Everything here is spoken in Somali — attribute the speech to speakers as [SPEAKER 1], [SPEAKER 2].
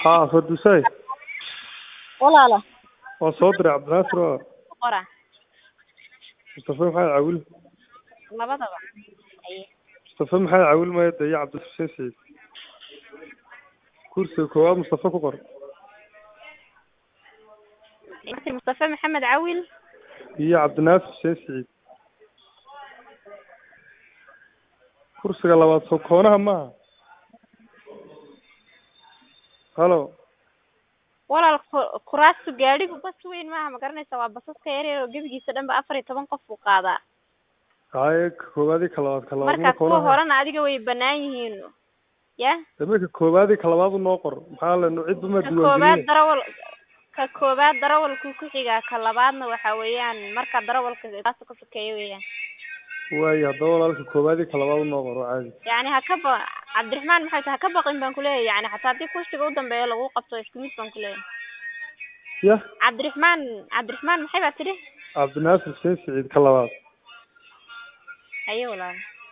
[SPEAKER 1] haa fardusay
[SPEAKER 2] walaalo
[SPEAKER 1] waan soo diray cabdinaasir oo
[SPEAKER 2] ku qora
[SPEAKER 1] mustafa maxamed cawil
[SPEAKER 2] labadaba aye
[SPEAKER 1] mustafa maxamed cawil maya de iyo cabdixuseen saciid kursiga koowaad mustafa ku qor
[SPEAKER 2] mustafa maxamed cawil
[SPEAKER 1] iyo cabdinaasir xuseen saciid kursiga labaad soo koonaha maaha halo
[SPEAKER 2] walaal ku- kuraastu gaadhigu bas weyn maaha ma garanaysa waa basaska yaryar oo gebigiisa dhan ba afar iyo toban qof buu qaadaa
[SPEAKER 1] haye ka koowaad iyo ka labaad ka labaad
[SPEAKER 2] marka kuwa
[SPEAKER 1] koonaha
[SPEAKER 2] horena adiga way banaan yihiin ya
[SPEAKER 1] dame ka koowaad iyo ka labaad unoo qor maxaa le cidba ma
[SPEAKER 2] ka koobaad
[SPEAKER 1] diiwaangelin
[SPEAKER 2] darawal ka koobaad darawalku ku xigaa ka labaadna waxa weeyaan marka darawalka baaska ka sokeeya weeyaan
[SPEAKER 1] waayo haddaba walaalka koowaad iyo ka labaad unoo qor waa caadi
[SPEAKER 2] yani ha ka ba cabdiraxmaan maxay tahay ha ka baqin baan kuleeyahay yani xataa haddii kursiga u dambeeya lagu qabto isku mid baan kuleeyahay
[SPEAKER 1] ya
[SPEAKER 2] cabdiraxmaan cabdiraxmaan maxay baa tidhi
[SPEAKER 1] cabdinaasir xuseen saciid ka labaad
[SPEAKER 2] haye walaal